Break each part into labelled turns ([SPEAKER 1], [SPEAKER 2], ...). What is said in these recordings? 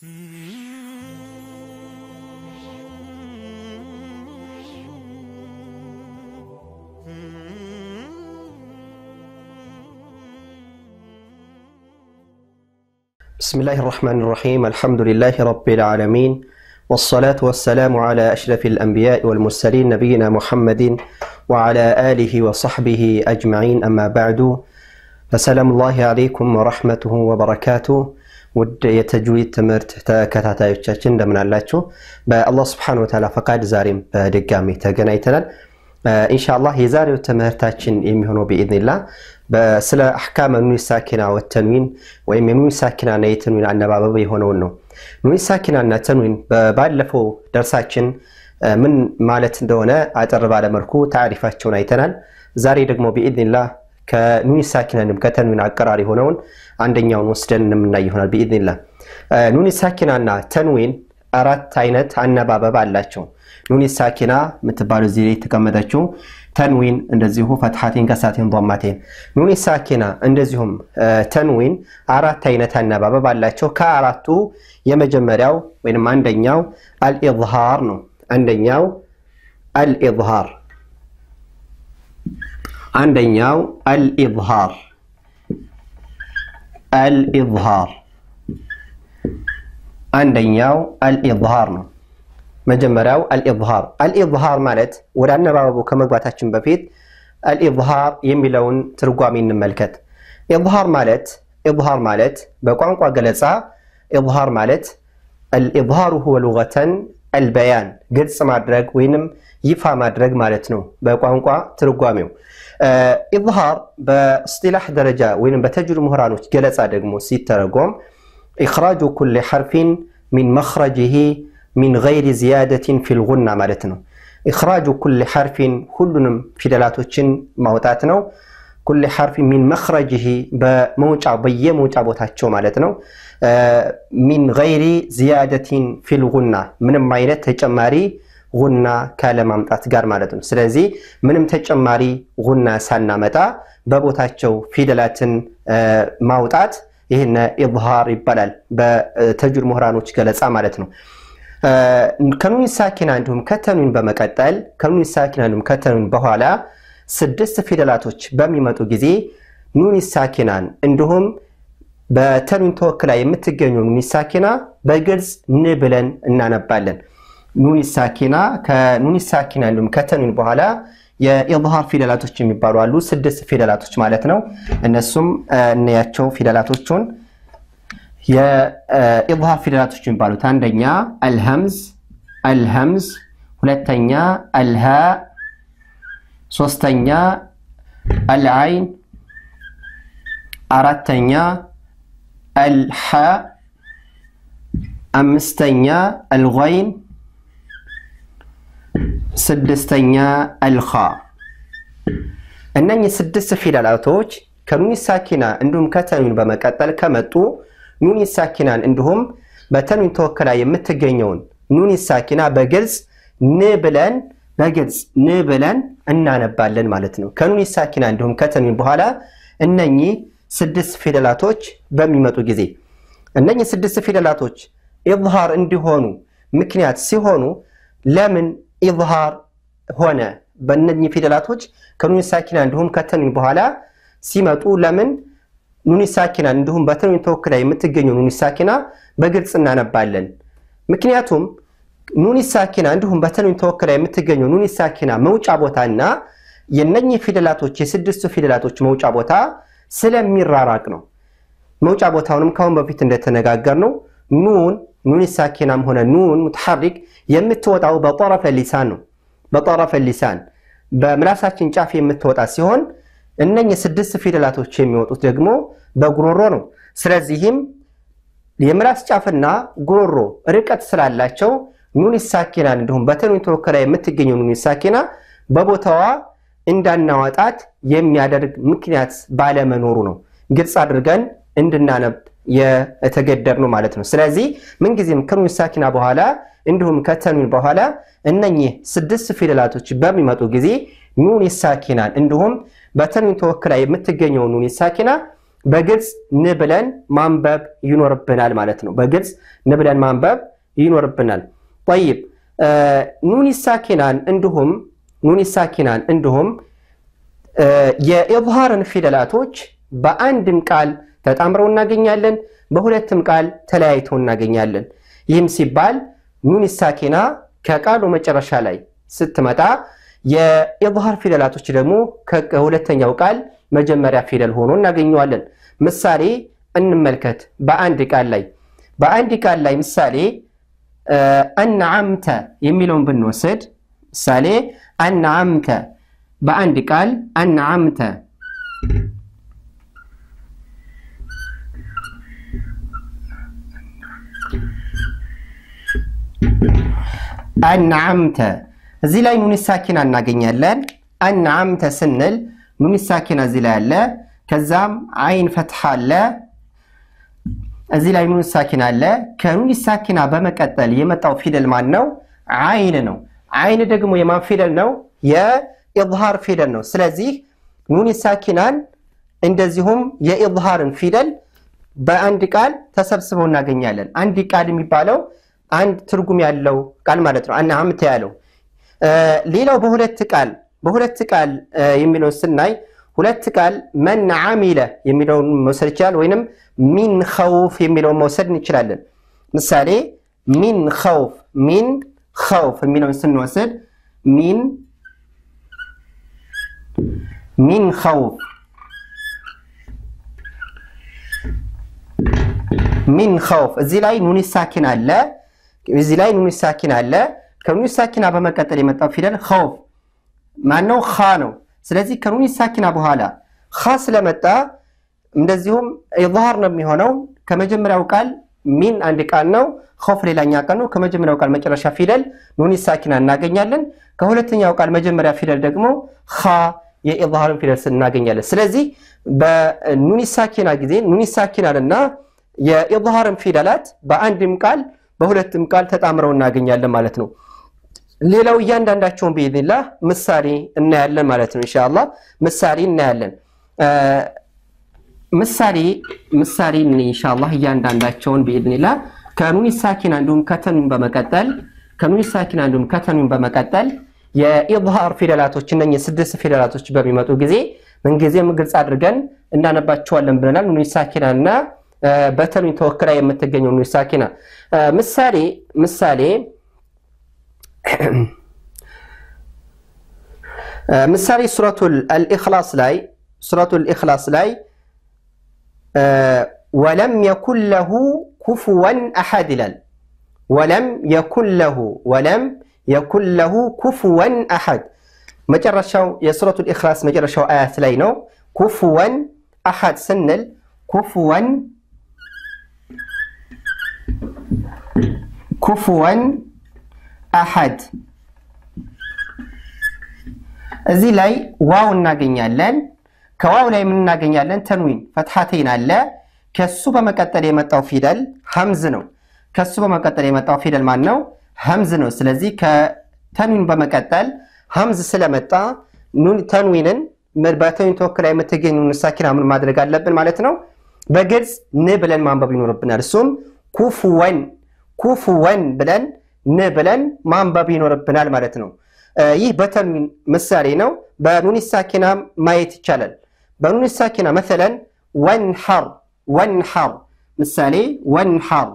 [SPEAKER 1] بسم الله الرحمن الرحيم الحمد لله رب العالمين والصلاة والسلام على أشرف الأنبياء والمرسلين نبينا محمد وعلى آله وصحبه أجمعين أما بعد فسلام الله عليكم ورحمته وبركاته ውድ የተጅዊድ ትምህርት ተከታታዮቻችን እንደምን አላችሁ? በአላህ ስብሐነ ወተዓላ ፈቃድ ዛሬም በድጋሚ ተገናኝተናል። ኢንሻአላህ የዛሬው ትምህርታችን የሚሆነው ቢኢዝኒላህ ስለ አሕካመ ኑን ሳኪና ወተንዊን ወይም የኑን ሳኪናና የተንዊን አነባበብ የሆነውን ነው። ኑን ሳኪናና ተንዊን ባለፈው ደርሳችን ምን ማለት እንደሆነ አጠር ባለመልኩ ታሪፋቸውን አይተናል። ዛሬ ደግሞ ቢኢዝኒላህ ከኑን ሳኪናንም ከተንዊን አቀራር የሆነውን አንደኛውን ወስደን የምናይ ይሆናል ቢኢዝኒላህ። ኑን ሳኪናና ተንዊን አራት አይነት አነባበብ አላቸው። ኑን ሳኪና የምትባለው እዚህ ላይ የተቀመጠችው፣ ተንዊን እንደዚሁ ፈትሐቴን ከሳቴን ضማቴን። ኑን ሳኪና እንደዚሁም ተንዊን አራት አይነት አነባበብ አላቸው። ከአራቱ የመጀመሪያው ወይም አንደኛው አልኢዝሃር ነው። አንደኛው አልኢዝሃር አንደኛው አልኢዝሃር አልኢዝሃር አንደኛው አልኢዝሃር ነው። መጀመሪያው አልኢዝሃር አልኢዝሃር ማለት ወደ አነባበቡ ከመግባታችን በፊት አልኢዝሃር የሚለውን ትርጓሜ እንመልከት። ኢዝሃር ማለት ኢዝሃር ማለት በቋንቋ ገለጻ ኢዝሃር ማለት አልኢዝሃሩ ሁወ ሉገተን አልበያን ግልጽ ማድረግ ወይንም ይፋ ማድረግ ማለት ነው በቋንቋ ትርጓሜው። ኢዝሃር በእስጢላህ ደረጃ ወይም በተጅዊድ ምሁራኖች ገለጻ ደግሞ ሲተረጎም ኢኽራጁ ኩሊ ሐርፊን ሚን መኽረጅህ ሚን ገይሪ ዚያደትን ፊል ጉና ማለት ነው። ኢኽራጁ ኩሊ ሐርፊን ሁሉንም ፊደላቶችን ማውጣት ነው። ኩሊ ሐርፊን ሚን መኽረጅህ በመውጫ በየመውጫ ቦታቸው ማለት ነው። ሚን ገይሪ ዚያደትን ፊል ጉና ምንም አይነት ተጨማሪ ጉና ካለማምጣት ጋር ማለት ነው። ስለዚህ ምንም ተጨማሪ ጉና ሳናመጣ በቦታቸው ፊደላትን ማውጣት ይህን ኢዝሃር ይባላል በተጅዊድ ምሁራኖች ገለጻ ማለት ነው። ከኑን ሳኪና እንዲሁም ከተንዊን በመቀጠል ከኑን ሳኪና እንዲሁም ከተንዊን በኋላ ስድስት ፊደላቶች በሚመጡ ጊዜ ኑን ሳኪናን እንዲሁም በተንዊን ተወክላ የምትገኘው ኑን ሳኪና በግልጽ ን ብለን እናነባለን። ኑን ሳኪና ከኑን ሳኪና እንዲሁም ከተንዊን በኋላ የኢዝሃር ፊደላቶች የሚባሉ አሉ። ስድስት ፊደላቶች ማለት ነው። እነሱም እንያቸው ፊደላቶቹን የኢዝሃር ፊደላቶች የሚባሉት አንደኛ አልሀምዝ አልሀምዝ፣ ሁለተኛ አልሃ፣ ሶስተኛ አልዓይን፣ አራተኛ አልሓ፣ አምስተኛ አልገይን ስድስተኛ አልኻ። እነኚህ ስድስት ፊደላቶች ከኑን ሳኪና እንዲሁም ከተንዊን በመቀጠል ከመጡ ኑን ሳኪናን እንዲሁም በተንዊን ተወክላ የምትገኘውን ኑን ሳኪና በግልጽ ን ብለን በግልጽ ን ብለን እናነባለን ማለት ነው። ከኑን ሳኪና እንዲሁም ከተንዊን በኋላ እነኚህ ስድስት ፊደላቶች በሚመጡ ጊዜ እነኚህ ስድስት ፊደላቶች ኢዝሃር እንዲሆኑ ምክንያት ሲሆኑ ለምን ኢዝሃር ሆነ? በእነኚህ ፊደላቶች ከኑን ሳኪና እንዲሁም ከተንዊን በኋላ ሲመጡ ለምን ኑን ሳኪና እንዲሁም በተንዊን ተወክላ የምትገኘው ኑን ሳኪና በግልጽ እናነባለን? ምክንያቱም ኑን ሳኪና እንዲሁም በተንዊን ተወክላ የምትገኘው ኑን ሳኪና መውጫ ቦታና የነኚህ ፊደላቶች የስድስቱ ፊደላቶች መውጫ ቦታ ስለሚራራቅ ነው። መውጫ ቦታውንም ካሁን በፊት እንደተነጋገር ነው ኑን ኑን ሳኪናም ሆነ ኑን ሙተሐሪክ የምትወጣው በጠረፈ ሊሳን ነው። በጠረፈ ሊሳን በምላሳችን ጫፍ የምትወጣ ሲሆን እነኚህ ስድስት ፊደላቶች የሚወጡት ደግሞ በጉሮሮ ነው። ስለዚህም የምላስ ጫፍና ጉሮሮ ርቀት ስላላቸው ኑን ሳኪናን እንዲሁም በተንዊን ተወክላ የምትገኘው ኑን ሳኪና በቦታዋ እንዳናወጣት የሚያደርግ ምክንያት ባለመኖሩ ነው። ግልጽ አድርገን እንድናነብ የተገደር ነው ማለት ነው። ስለዚህ ምንጊዜም ከኑን ሳኪና በኋላ እንዲሁም ከተንዊን በኋላ እነኚህ ስድስት ፊደላቶች በሚመጡ ጊዜ ኑን ሳኪናን እንዲሁም በተንዊን ተወክላ የምትገኘው ኑን ሳኪና በግልጽ ን ብለን ማንበብ ይኖርብናል ማለት ነው። በግልጽ ን ብለን ማንበብ ይኖርብናል። ጠይብ ኑን ሳኪናን እንዲሁም ኑን ሳኪናን እንዲሁም የኢዝሃርን ፊደላቶች በአንድም ቃል ተጣምረው እናገኛለን፣ በሁለትም ቃል ተለያይተው እናገኛለን። ይህም ሲባል ኑን ሳኪና ከቃሉ መጨረሻ ላይ ስትመጣ የኢዝሃር ፊደላቶች ደግሞ ከሁለተኛው ቃል መጀመሪያ ፊደል ሆኖ እናገኘዋለን። ምሳሌ እንመልከት። በአንድ ቃል ላይ በአንድ ቃል ላይ ምሳሌ አንዓምተ የሚለውን ብንወስድ ምሳሌ አንዓምተ በአንድ ቃል አንዓምተ አንዓምተ እዚህ ላይ ኑን ሳኪና እናገኛለን። አንዓምተ ስንል ኑን ሳኪና እዚህ ላይ አለ። ከዛም አይን ፈትሐ አለ። እዚህ ላይ ኑን ሳኪና አለ። ከኑን ሳኪና በመቀጠል የመጣው ፊደል ማን ነው? አይን ነው። አይን ደግሞ የማን ፊደል ነው? የኢዝሃር ፊደል ነው። ስለዚህ ኑን ሳኪናን እንደዚሁም የኢዝሃርን ፊደል በአንድ ቃል ተሰብስበው እናገኛለን። አንድ ቃል የሚባለው አንድ ትርጉም ያለው ቃል ማለት ነው። አንዓምተ ያለው ሌላው በሁለት ቃል በሁለት ቃል የሚለውን ስናይ ሁለት ቃል መን ዓሚለ የሚለውን መውሰድ ይችላል፣ ወይንም ሚን ኸውፍ የሚለውን መውሰድ እንችላለን። ምሳሌ ሚን ኸውፍ ሚን ኸውፍ የሚለውን ስንወስድ ሚን ሚን ኸውፍ ሚን ኸውፍ እዚህ ላይ ኑን ሳኪን አለ። እዚህ ላይ ኑን ሳኪን አለ። ከኑን ሳኪና በመቀጠል የመጣው ፊደል ኸውፍ ማነው? ኻ ነው። ስለዚህ ከኑን ሳኪና በኋላ ኻ ስለመጣ እንደዚሁም ኢዝሃር ነው የሚሆነው። ከመጀመሪያው ቃል ሚን አንድ ቃል ነው፣ ኸውፍ ሌላኛ ቃል ነው። ከመጀመሪያው ቃል መጨረሻ ፊደል ኑን ሳኪና እናገኛለን። ከሁለተኛው ቃል መጀመሪያ ፊደል ደግሞ ኻ የኢዝሃርን ፊደል እናገኛለን። ስለዚህ በኑን ሳኪና ጊዜ ኑን ሳኪናንና የኢዝሃርን ፊደላት በአንድም ቃል በሁለትም ቃል ተጣምረው እናገኛለን ማለት ነው። ሌላው እያንዳንዳቸውን ብኢዝኒላህ ምሳሌ እናያለን ማለት ነው። ኢንሻአላህ ምሳሌ እናያለን። ምሳሌ ምሳሌ ኢንሻአላህ እያንዳንዳቸውን ብኢዝኒላህ ከኑን ሳኪና እንዲሁም ከተኑን በመቀጠል ከኑን ሳኪና እንዲሁም ከተኑን በመቀጠል የኢዝሃር ፊደላቶች እነኚህ ስድስት ፊደላቶች በሚመጡ ጊዜ ምንጊዜም ግልጽ አድርገን እናነባቸዋለን ብለናል። ኑን ሳኪና እና በተኑን ተወክላ የምትገኘው ኑን ሳኪና ምሳሌ ምሳሌ ምሳሌ ሱረቱል አልኢኽላስ ላይ ሱረቱል ኢኽላስ ላይ ወለም የኩን ለሁ ኩፍወን አሐድ ይላል። ወለም የኩን ለሁ ወለም የኩን ለሁ ኩፍወን አሐድ መጨረሻው የሱረቱል ኢኽላስ መጨረሻው አያት ላይ ነው። ኩፍወን አሐድ ስንል ኩፍወን ኩፍወን አሐድ እዚህ ላይ ዋው እናገኛለን። ከዋው ላይ ምን እናገኛለን? ተንዊን ፈትሐተይን አለ። ከሱ በመቀጠል የመጣው ፊደል ሀምዝ ነው። ከሱ በመቀጠል የመጣው ፊደል ማን ነው? ሀምዝ ነው። ስለዚህ ከተንዊን በመቀጠል ሀምዝ ስለመጣ ተንዊንን በተንዊን ተወክላ የምትገኝ ኑን ሳኪና ምን ማድረግ አለብን ማለት ነው? በግልጽ ን ብለን ማንበብ ይኖርብናል። እሱም ኩፍወን ኩፍወን ብለን ን ብለን ማንበብ ይኖርብናል ማለት ነው። ይህ በተንዊን ምሳሌ ነው። በኑን ሳኪና ማየት ይቻላል። በኑን ሳኪና መሰለን ወንሐር ወንሐር ምሳሌ ወንሐር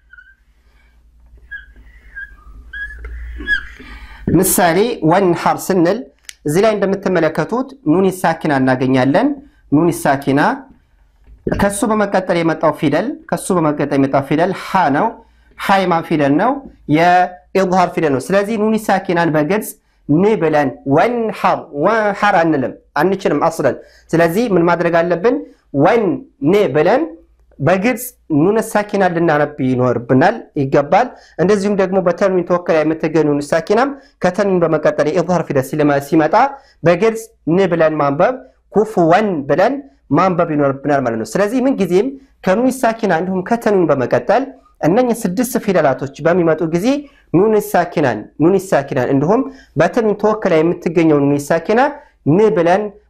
[SPEAKER 1] ምሳሌ ወንሐር ስንል እዚህ ላይ እንደምትመለከቱት ኑን ሳኪና እናገኛለን። ኑን ሳኪና ከሱ በመቀጠል የመጣው ፊደል ከሱ በመቀጠል የመጣው ፊደል ሐ ነው። ሐይማ ፊደል ነው። የኢዝሃር ፊደል ነው። ስለዚህ ኑን ሳኪናን በግልጽ ን ብለን ወንሐር ወንሐር አንልም አንችልም አስለን። ስለዚህ ምን ማድረግ አለብን? ወን ን ብለን በግልጽ ኑን ሳኪና ልናነብ ይኖርብናል ይገባል። እንደዚሁም ደግሞ በተንዊን ተወከላ የምትገኝ ኑን ሳኪናም ከተንዊን በመቀጠል የኢዝሃር ፊደል ሲመጣ በግልጽ ን ብለን ማንበብ ኩፍወን ብለን ማንበብ ይኖርብናል ማለት ነው። ስለዚህ ምንጊዜም ከኑን ሳኪና እንዲሁም ከተንዊን በመቀጠል እነኝህ ስድስት ፊደላቶች በሚመጡ ጊዜ ኑን ሳኪናን ኑን ሳኪናን እንዲሁም በተንዊን ተወክላ የምትገኘው ኑን ሳኪና ን ብለን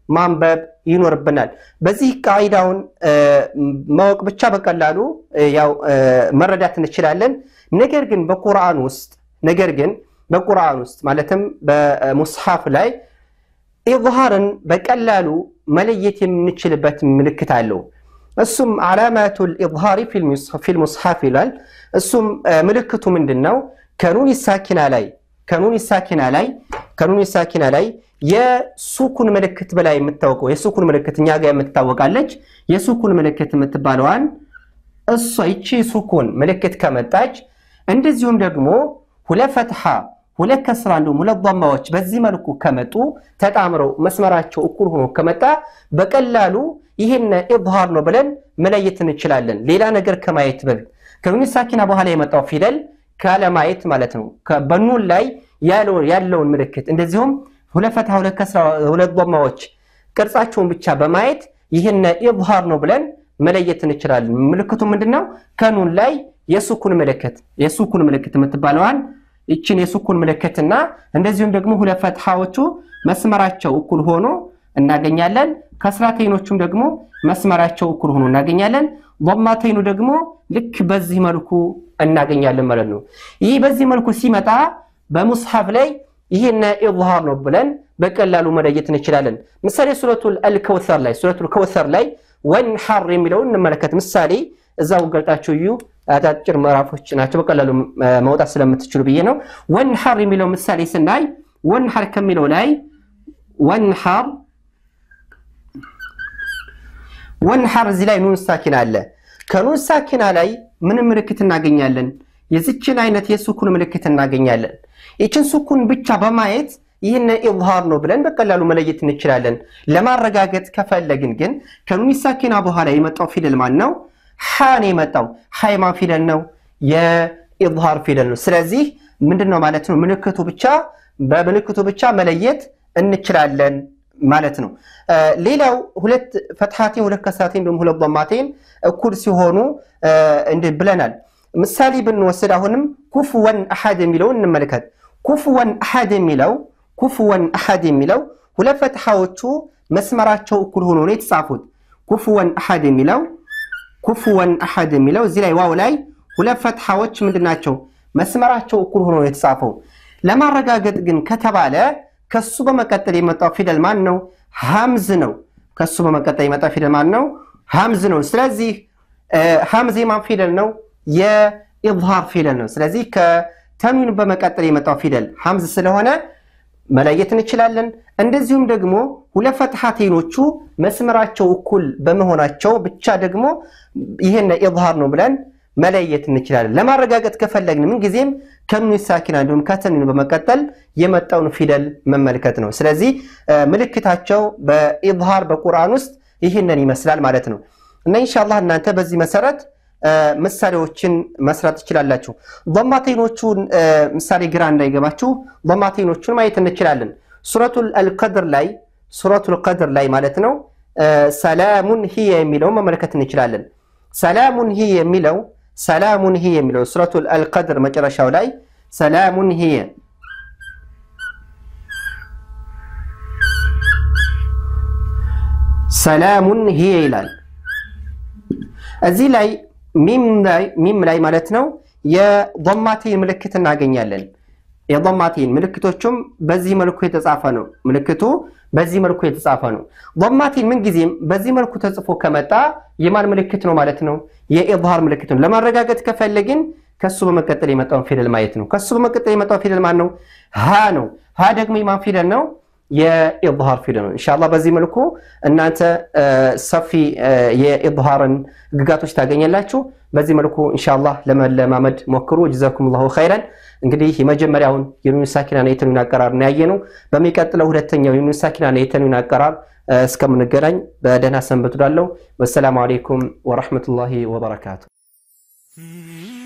[SPEAKER 1] ማንበብ ይኖርብናል። በዚህ ቃይዳውን ማወቅ ብቻ በቀላሉ ያው መረዳት እንችላለን። ነገር ግን በቁርአን ውስጥ ነገር ግን በቁርአን ውስጥ ማለትም በሙስሐፍ ላይ ኢዝሃርን በቀላሉ መለየት የምንችልበት ምልክት አለው። እሱም ዓላማቱል ኢዝሃሪ ፊል ሙስሐፍ ይላል። እሱም ምልክቱ ምንድን ነው? ከኑን ሳኪና ላይ ከኑን ሳኪና ላይ ከኑን ሳኪና ላይ የሱኩን ምልክት በላይ የምታወቀው የሱኩን ምልክት እኛ ጋር የምትታወቃለች። የሱኩን ምልክት የምትባለዋን እሷ ይቺ ሱኩን ምልክት ከመጣች እንደዚሁም ደግሞ ሁለት ፈትሐ ሁለት ከስራ እንዲሁም ሁለት ضማዎች በዚህ መልኩ ከመጡ ተጣምረው መስመራቸው እኩል ሆኖ ከመጣ በቀላሉ ይህን ኢዝሃር ነው ብለን መለየት እንችላለን። ሌላ ነገር ከማየት በፊት ከኑን ሳኪና በኋላ የመጣው ፊደል ካለማየት ማለት ነው። በኑን ላይ ያለውን ምልክት እንደዚሁም ሁለት ፈትሐ ሁለት ከስራ ሁለት ضማዎች ቅርጻቸውን ብቻ በማየት ይህን ኢዝሃር ነው ብለን መለየት እንችላለን። ምልክቱ ምንድነው? ከኑን ላይ የሱኩን ምልክት የሱኩን ምልክት የምትባለዋን ይችን የሱኩን ምልክትና እንደዚሁም ደግሞ ሁለት ፈትሐዎቹ መስመራቸው እኩል ሆኖ እናገኛለን። ከስራተይኖቹም ደግሞ መስመራቸው እኩል ሆኖ እናገኛለን። ضማተይኑ ደግሞ ልክ በዚህ መልኩ እናገኛለን ማለት ነው። ይህ በዚህ መልኩ ሲመጣ በሙስሐፍ ላይ ይህን ኢዝሃር ነው ብለን በቀላሉ መለየት እንችላለን። ምሳሌ ሱረቱል አልከውሰር ላይ ሱረቱል ከውሰር ላይ ወንሐር የሚለውን እንመለከት። ምሳሌ እዛው ገልጣችሁ እዩ። አጫጭር ምዕራፎች ናቸው፣ በቀላሉ መውጣት ስለምትችሉ ብዬ ነው። ወንሐር የሚለው ምሳሌ ስናይ ወንሐር ከሚለው ላይ ወንሐር ወንሐር እዚህ ላይ ኑን ሳኪና አለ። ከኑን ሳኪና ላይ ምን ምልክት እናገኛለን? የዚችን አይነት የሱኩን ምልክት እናገኛለን። ይችን ሱኩን ብቻ በማየት ይህን ኢዝሃር ነው ብለን በቀላሉ መለየት እንችላለን። ለማረጋገጥ ከፈለግን ግን ከኑን ሳኪና በኋላ የመጣው ፊደል ማን ነው? ሐ ነው የመጣው። ሐ የማን ፊደል ነው? የኢዝሃር ፊደል ነው። ስለዚህ ምንድን ነው ማለት ነው? ምልክቱ ብቻ በምልክቱ ብቻ መለየት እንችላለን ማለት ነው። ሌላው ሁለት ፈትሐቴን ሁለት ከስራቴን እንዲሁም ሁለት ضማቴን እኩል ሲሆኑ እንዲህ ብለናል። ምሳሌ ብንወስድ አሁንም ኩፍወን አሐድ የሚለውን እንመልከት። ኩፍወን አሐድ የሚለው ኩፍወን አሐድ የሚለው ሁለት ፈትሐዎቹ መስመራቸው እኩል ሆኖ ነው የተጻፉት። ኩፍወን አሐድ የሚለው ኩፍወን አሐድ የሚለው እዚህ ላይ ዋው ላይ ሁለት ፈትሐዎች ምንድን ናቸው? መስመራቸው እኩል ሆኖ ነው የተጻፈው። ለማረጋገጥ ግን ከተባለ ከሱ በመቀጠል የመጣው ፊደል ማን ነው? ሐምዝ ነው። ከሱ በመቀጠል የመጣው ፊደል ማን ነው? ሐምዝ ነው። ስለዚህ ሐምዝ የማን ፊደል ነው? የኢዝሃር ፊደል ነው። ስለዚህ ከተንዊን በመቀጠል የመጣው ፊደል ሐምዝ ስለሆነ መለየት እንችላለን። እንደዚሁም ደግሞ ሁለት ፈትሐቴኖቹ መስመራቸው እኩል በመሆናቸው ብቻ ደግሞ ይህን ኢዝሃር ነው ብለን መለየት እንችላለን። ለማረጋገጥ ከፈለግን ምንጊዜም ከኑን ሳኪና እንዲሁም ከተንዊን በመቀጠል የመጣውን ፊደል መመልከት ነው። ስለዚህ ምልክታቸው በኢዝሃር በቁርአን ውስጥ ይህንን ይመስላል ማለት ነው እና ኢንሻአላህ እናንተ በዚህ መሰረት ምሳሌዎችን መስራት ትችላላችሁ። ضማቴኖቹን ምሳሌ ግራ እንዳይገባችሁ ضማቴኖቹን ማየት እንችላለን። ሱረቱል አልቀድር ላይ ሱረቱል ቀድር ላይ ማለት ነው ሰላሙን ሂየ የሚለውን መመልከት እንችላለን። ሰላሙን ሂየ የሚለው ሰላሙን ሂየ የሚለው ሱረቱል አልቀድር መጨረሻው ላይ ሰላሙን ሂየ ሰላሙን ሂየ ይላል። እዚህ ላይ ሚም ላይ ማለት ነው የضማቴን ምልክት እናገኛለን። የضማቴን ምልክቶቹም በዚህ መልኩ የተጻፈ ነው። ምልክቱ በዚህ መልኩ የተጻፈ ነው። ضማቴን ምንጊዜም በዚህ መልኩ ተጽፎ ከመጣ የማን ምልክት ነው ማለት ነው? የኢዝሃር ምልክት ነው። ለማረጋገጥ ከፈለግን ከሱ በመቀጠል የመጣውን ፊደል ማየት ነው። ከሱ በመቀጠል የመጣው ፊደል ማን ነው? ሀ ነው። ሀ ደግሞ የማን ፊደል ነው? የኢዝሃር ፊደል ነው። ኢንሻአላህ በዚህ መልኩ እናንተ ሰፊ የኢዝሃርን ግጋቶች ታገኛላችሁ። በዚህ መልኩ ኢንሻአላህ ለመለማመድ ሞክሩ። ጀዛኩሙላሁ ኸይረን። እንግዲህ የመጀመሪያውን የኑን ሳኪናና የተንዊን አቀራር ነው ያየነው። በሚቀጥለው ሁለተኛው የኑን ሳኪናና የተንዊን አቀራር እስከምንገናኝ በደህና ሰንብቱ። ላለው ወሰላሙ አለይኩም ወረሕመቱላሂ ወበረካቱ።